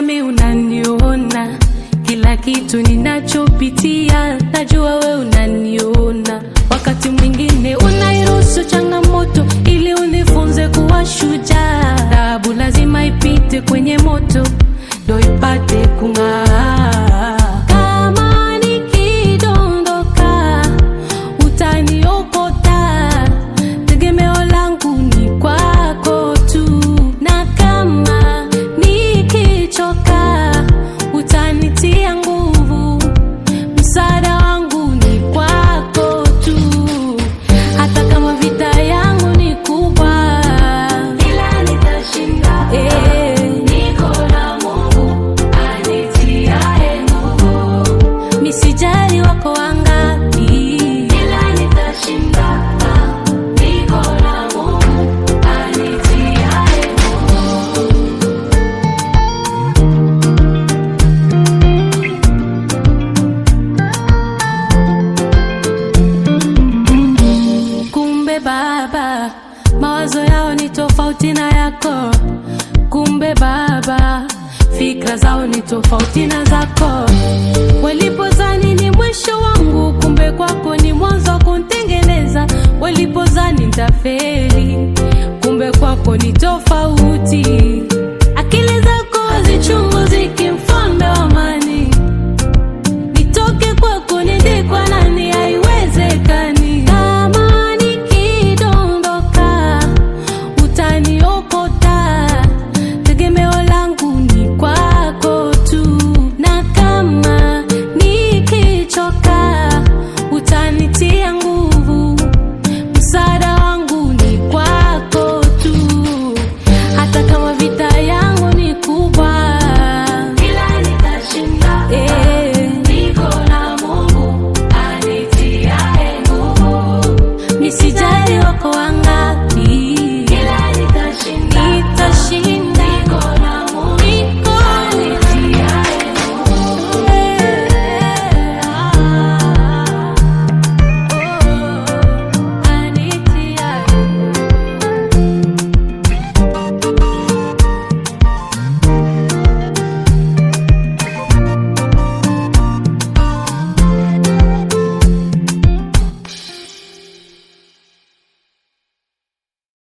najua mi unaniona kila kitu ninachopitia, najua we unaniona. Wakati mwingine unairuhusu changamoto ili unifunze kuwa shujaa. Dhahabu lazima ipite kwenye moto ndo ipate kung'aa. Kama nikidondoka utaniokota, tegemeo langu ni kwako tu, na kama nikichoka utanitia nguvu, msaada wangu ni kwako tu, hata kama vita yangu ni kubwa, ila nitashinda. Eh, niko na Mungu anitiaye nguvu, misijali wako wangapi, ila nitashinda. Niko na Mungu anitiaye Kumbe Baba, mawazo yao ni tofauti na yako. Kumbe Baba, fikra zao ni tofauti na zako. Walipozani ni mwisho wangu, kumbe kwako ni mwanzo wa kunitengeneza. Walipozani nitafeli